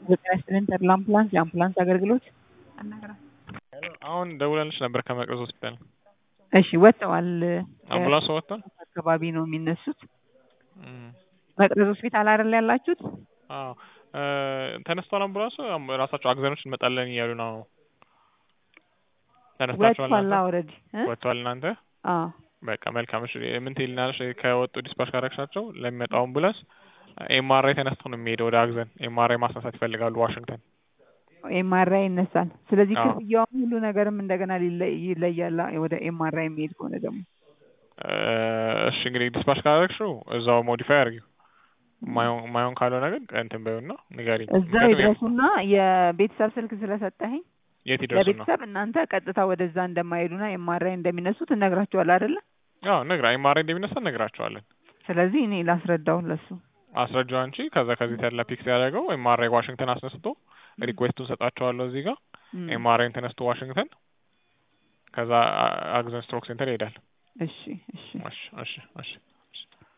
ጤና ይስጥልኝ ተድላ አምቡላንስ የአምቡላንስ አገልግሎት አሁን ደውለንልሽ ነበር ከመቅረዝ ሆስፒታል። እሺ ወጥተዋል። አምቡላንሱ ወጥቷል? አካባቢ ነው የሚነሱት። እም፣ መቅረዝ ሆስፒታል አይደል ያላችሁት? አዎ እ ተነስቷል አምቡላንሱ። አም- ራሳቸው አግዘኖች እንመጣለን እያሉ ነው። ተነስታችኋል ወጥቷል እናንተ? ኦልሬዲ እ ወጥቷል እናንተ? አዎ በቃ መልካም። እሺ ምን ትይልናለሽ? ከወጡ ዲስፓች ካረግሻቸው ለሚመጣው አምቡላንስ ኤምአርአይ ተነስቶ ነው የሚሄደው ወደ አግዘን። ኤምአርአይ ማስነሳት ይፈልጋሉ ዋሽንግተን። ኤምአርአይ ይነሳል። ስለዚህ አዎ። ክፍያውም ሁሉ ነገርም እንደገና ሊለ- ይለያል ወደ ኤምአርአይ የሚሄድ ከሆነ ደግሞ እ እሺ እንግዲህ ዲስፓች ካረግሽው እዛው ሞዲፋይ አድርጊው። ማየውን ማየውን ካልሆነ ግን እንትን በይውና ንገሪኝ። እዛው ምክንያቱም ይድረሱና የቤተሰብ ስልክ ስለሰጠኸኝ የት ይደርሱና ለቤተሰብ እናንተ ቀጥታ ወደዛ እንደማይሄዱና ኤምአርአይ እንደሚነሱ ትነግራቸዋል አይደለ? አዎ ነግራ ኤምአርአይ እንደሚነሳ እነግራቸዋለን። ስለዚህ እኔ ላስረዳው ለሱ አስረጃው አንቺ ከዛ ከዚህ ተላ ፒክ ሲያደርገው ኤምአርአይ ዋሽንግተን አስነስቶ ሪኩዌስቱን ሰጣቸዋለሁ እዚህ ጋር እም፣ ኤምአርአይን ተነስቶ ዋሽንግተን ከዛ አ- አግዘን ስትሮክ ሴንተር ይሄዳል። እሺ እሺ እሺ እሺ እሺ